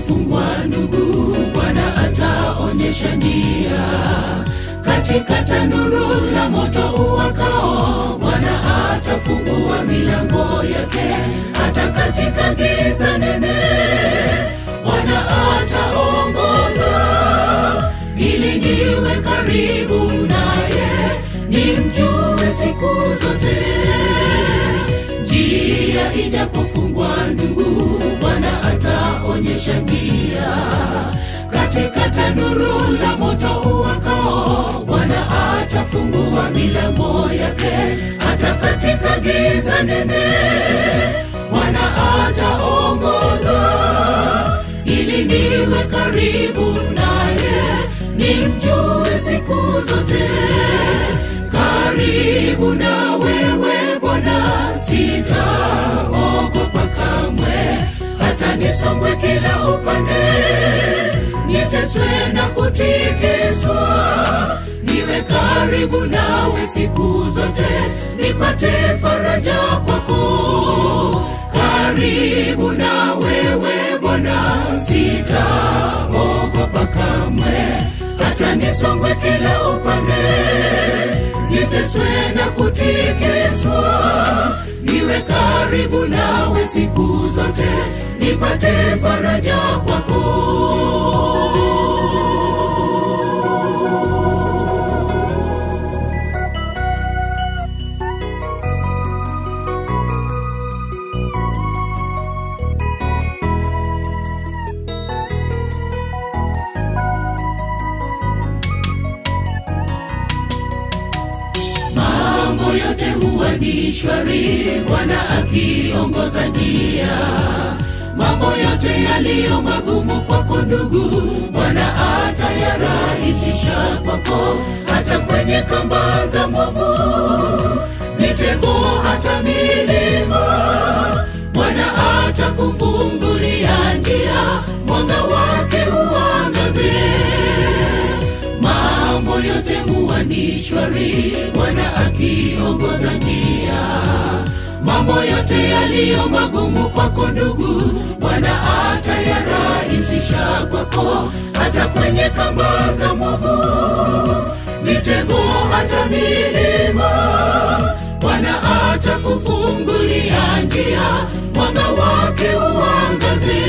ijapofungwa ndugu, Bwana ataonyesha njia katika tanuru la moto uwakao, Bwana atafungua milango yake, hata katika giza nene Bwana ataongoza ili niwe karibu naye, nimjue siku zote. Njia ijapofungwa ndugu, Bwana ataonyesha njia katika tanuru la moto uwakao, Bwana atafungua milango yake, hata katika giza nene Bwana ataongoza ili niwe karibu naye, nimjue siku zote. Karibu na wewe Bwana, sitaogopa kamwe, hata nisongwe kila upande, niteswe na kutikiswa, niwe karibu nawe siku zote, nipate faraja kwako karibu na wewe Bwana, sitaogopa kamwe, hata nisongwe kila upande, niteswe na kutikiswa, niwe karibu nawe siku zote, nipate faraja kwako. mambo yote huwa ni shwari, Bwana akiongoza njia. Mambo yote yaliyo magumu kwako ndugu, Bwana atayarahisisha kwako, hata kwenye kamba za mwovu, mitego hata milima, Bwana atakufungulia njia, mwanga wake uangaze mambo yote huwa ni shwari, Bwana akiongoza njia. Mambo yote yaliyo magumu kwako ndugu, Bwana atayarahisisha kwako, hata kwenye kamba za mwovu, mitego hata milima, Bwana atakufungulia njia, mwanga wake uangaze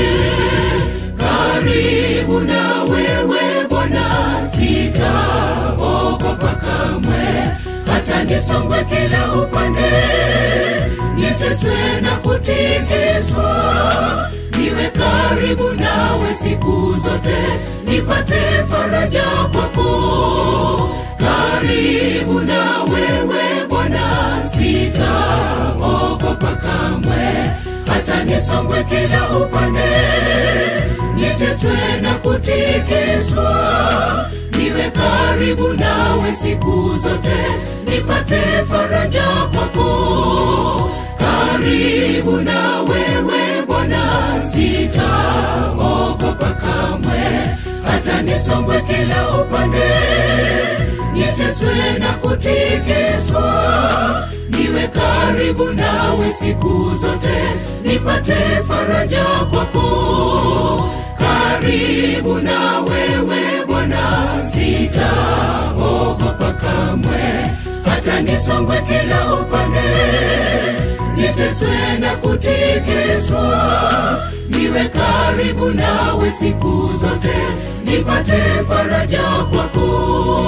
karibu na wewe Bwana, sitaogopa kamwe, hata nisongwe kila upande, niteswe na kutikiswa, niwe karibu nawe siku zote, nipate faraja kwako. Karibu na wewe Bwana, sitaogopa kamwe, hata nisongwe kila upande niteswe na kutikiswa, niwe karibu nawe siku zote, nipate faraja kwako. Karibu na wewe Bwana, sitaogopa kamwe, hata nisongwe kila upande, niteswe na kutikiswa, niwe karibu nawe siku zote, nipate faraja kwako karibu na wewe Bwana, sitaogopa kamwe, hata nisongwe kila upande, niteswe na kutikiswa, niwe karibu nawe siku zote, nipate faraja kwako.